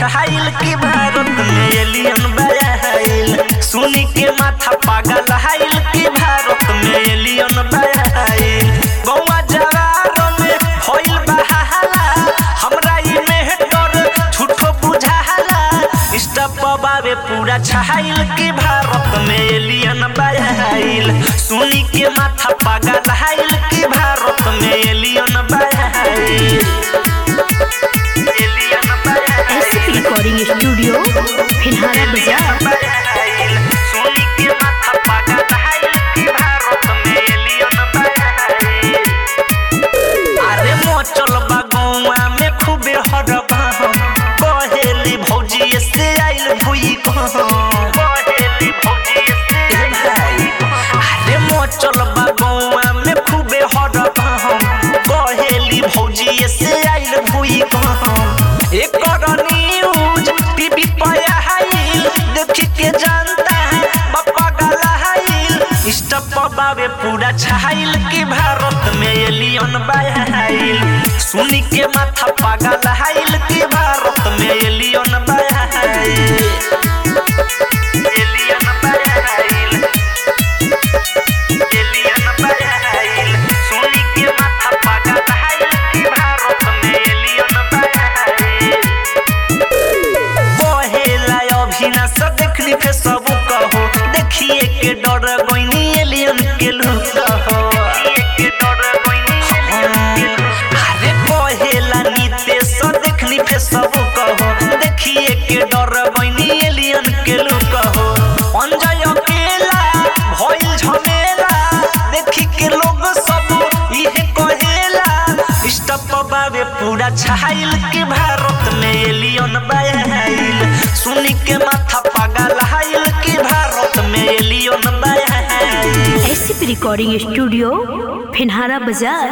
छाइल की भारत में एलियन बयाइल सुनी के माथा पागल हाइल की भारत में एलियन बयाइल गौवा जवार में होइल बहाला हमरा ई मेहटर झूठो बुझाला स्टप बाबे पूरा छाइल की भारत में एलियन बयाइल सुनी के माथा पागल हाइल की भारत में एलियन बयाइल एलियन बयाइल एसपी रिकॉर्डिंग स्टूडियो फिलहाल बाजार सोनी के माथा पागल हाइल की भारत में एलियन बयाइल अरे मोचल बा गौवा में खूबे हरबा कहेली भौजी से आइल भुई कहेली भौजी से भाई अरे मोचल बा गौवा में खूबे हरबा कहेली भौजी से आइल भुई एकर न्यूज टीवी पर आइल देख के जानता है बापा गला हाइल स्टप बाबे पूरा छाइल की भारत में एलियन बयाइल सुनी के माथा पागल हाइल की भारत में एलियन बयाइल एलियन बयाइल एलियन बयाइल सुनी के माथा पागल हाइल की भारत में एलियन बयाइल बहेला अभिनाश देखली फे सब कहो देखिए के डर गइनी एलियन के लुक हो अरे बहेला नीतेश देखली फे सब कहो देखिए के डर गइनी एलियन के लुक हो अंजय अकेला भइल झमेला देखी के लोग सब इहे कहेला स्टप बाबे पूरा छाइल के भारत में एलियन बयाइल सुनी के माथा पागल हाइल के भारत में एलियन बयाइल एसपी रिकॉर्डिंग स्टूडियो फिनहारा बाजार